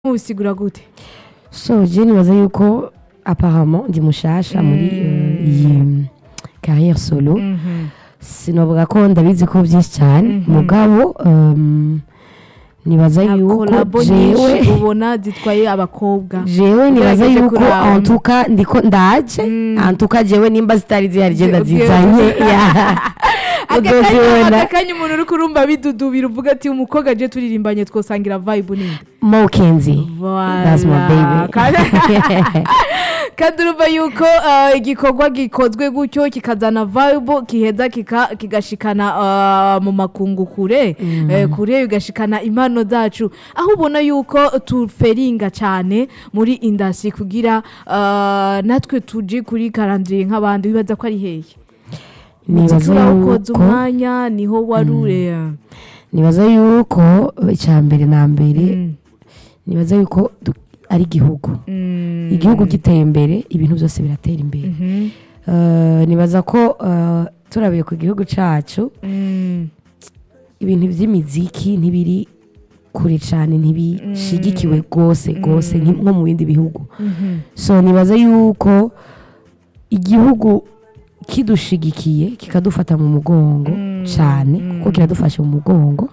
mubisigura gute so je nibaza yuko apparemment ndi mushasha muri eh, iyi carrière solo sinovuga ko ndabizi ko byinshi cyane mugabo um, nibaza yuko kolabo jewe nyinshi ubona zitwaye abakobwa jewe nibaza Ugerageje yuko kuraba. antuka ndiko ndaje Mm. antuka jewe nimba zitari zihari je Okay. ndazizanye ya uzozibona akanya umuntu uri kurumva bidudubira uvuga ati umukobwa je turirimbanye twosangira vibe ninde mokenzi that's my baby Kandi- kandi urumva yuko uh, igikorwa gikozwe gutyo kikazana vibe kiheza kika- kigashikana uh, mu makungu kure eh, kure bigashikana impano zacu aho ubona yuko tuferinga cyane muri indasi kugira uh, natwe tuje kuri karandiriye nk'abandi wibaza ko ari hehe nibaza urawukoze yuko umwanya niho warure nibaza yuko icya mbere na mbere nibaza yuko du- ari igihugu igihugu giteye imbere ibintu byose biratera imbere Eh, nibaza ko eh, turabiye ku gihugu cyacu ibintu by'imiziki ntibiri kure cyane ntibishigikiwe rwose rwose nki- nko mu bindi bihugu so nibaza yuko igihugu kidushigikiye kikadufata mu mugongo cyane kuko kiradufashe mu mugongo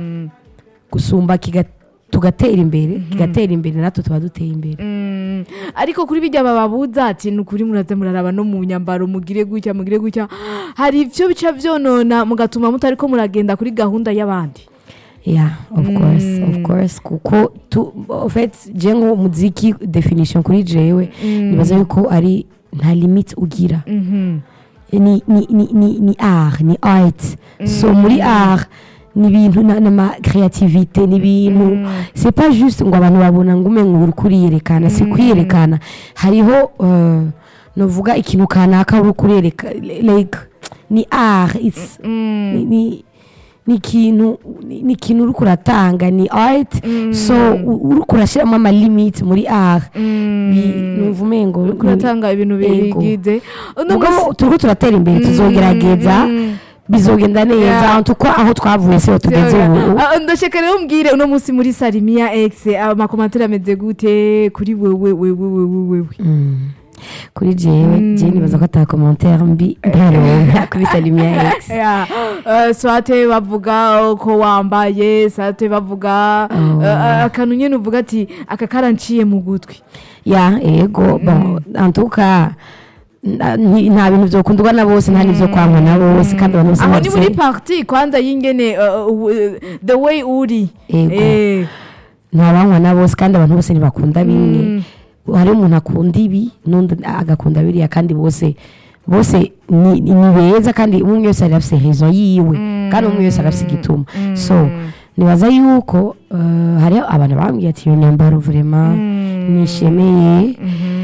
gusumba kiga- tugatera imbere kigatera imbere natwe tuba duteye imbere Mm, ariko kuri bijya bababuza ati ni ukuri muraza muraraba no mu nyambaro mugire gutya mugire gutya hari ibyo bica byonona mugatuma mutari ko muragenda kuri gahunda y'abandi yeah of course of course kuko tu en fait je nko muziki definition kuri jewe nibaza yuko ari nta limite ugira ni ni ni ni ni art ni art so muri art ni ibintu na- n'ama creativité ni ibintu c'est pas juste ngo abantu babona ngo umenye uri kuriyerekana si kwiyerekana hariho uh, novuga ikintu kanaka uri kurereka like ni art it's ni, ni ni ikintu ni ni ikintu uri kuratanga ni art so u- uri kurashyiramo amalimite muri art Bi- numva umengo ni- kuratanga ibintu Yego. bigize uno Mugabo munsi- turiko turatera imbere tuzogerageza bizogenda neza Yeah. tuko aho twavuye siho tugeze ubu Ah, ndashaka rero mbwire uno munsi muri salimiya x amakomantere ameze gute kuri wewe wewe wewe wewe Mm. kuri jewe je nibaza ko ata commentaire mbi ntaronka kuri salimia x Yeah. Uh, swate bavuga ko wambaye swate bavuga Oh. uh, akantu nyine uvuga ati aka karanciye mu gutwi ya ego bon antuka nta nta bintu vyokundwa na bose nta n'ivyo kwangwa na bose kandi abantu bose aho ni muri bafise- parti kwanza y'ingene uh, uh, the way uri Ego. Eh. ntabanywa na bose kandi abantu bose ntibakunda bimwe hariho umuntu akunda ibi n'undi agakunda biriya kandi bose bose ni ni beza kandi umwe wese ari afise raison yiwe kandi umwe wese arafise igituma so nibaza yuko eh, hariho abantu bambwiye ati iyo nyambaro vraiment nishemeye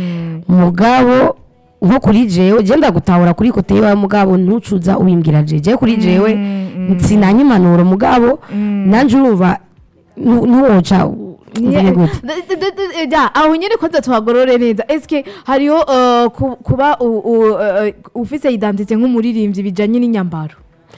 mugabo nko kuri jewe je ndagutahura kuri kote yiwawe mugabo ntucuza ubimbwira je je kuri jewe sinanya impanuro mugabo nanje urumva nu- ntuwoca uvuge gute D- d- d- d- ja, aho nyine kwanza tuhagorore neza eske hariho uh, ku- kuba u- u- uh, ufise identite nk'umuririmbyi bijanye n'inyambaro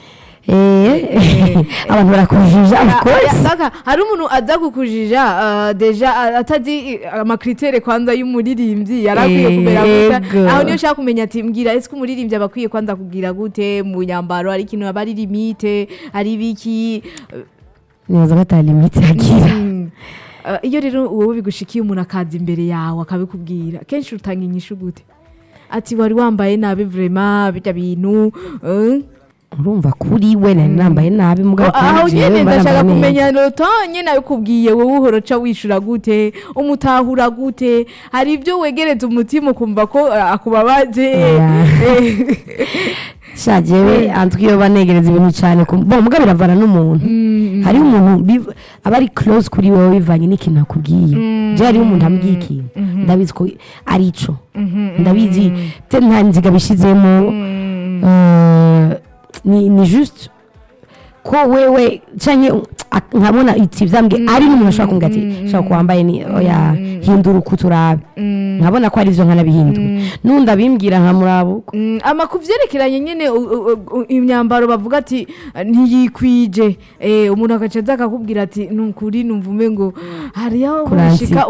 Eh, abantu barakujija of Ah, course Saka, hari umuntu aza kukujija uh, deja uh, atazi uh, amakritere kwanza y'umuririmbyi yarakwiye Eh, kumera gute yego. aho niyo ushaka kumenya ati mbwira ese ko umuririmbyi aba akwiye kwanza kugira gute mu nyambaro hari ikintu aba ari limite hari ibiki nibaza ko ata limite agira Mm. Uh, iyo rero wowe bigushikiye umuntu akaza imbere yawe akabikubwira kenshi utanga inyishu gute ati wari wambaye nabi vrema bijya bintu uh, urumva kuri we nari nambaye nabi mugabo aho kuri jewe nyene mba ndashaka nambaye neza. kumenya noto nyene abikubwiye wowe uhora ca wishura gute umutahura gute hari ibyo wegereza umutima ukumva ko uh, akubabaje Oya. Eh, sha jewe antwi iyo banegereza ibintu cyane ku- bon mugabo biravana n'umuntu hariho umuntu biv- aba ari close kuri wowe bivanye n'ikintu akubwiye je hariho umuntu ambwiye ikintu ndabizi ko ari ico ndabizi te nta nziga bishizemo eh, ni ni juste ko wewe canke ak- nkabona iti vyambwe ari n'umuntu ashobora kumbwira ati shaka ko wambaye ni oya hindura uko turabe nkabona ko ari byo nkanabihindura n'undi abimbwira nkamurabuka Mm, ama ku vyerekeranye nyene u- u- u- imyambaro bavuga ati ntiyikwije eh, umuntu agaca aza akakubwira ati nukuri numva umengo hariho Kuransi- urashika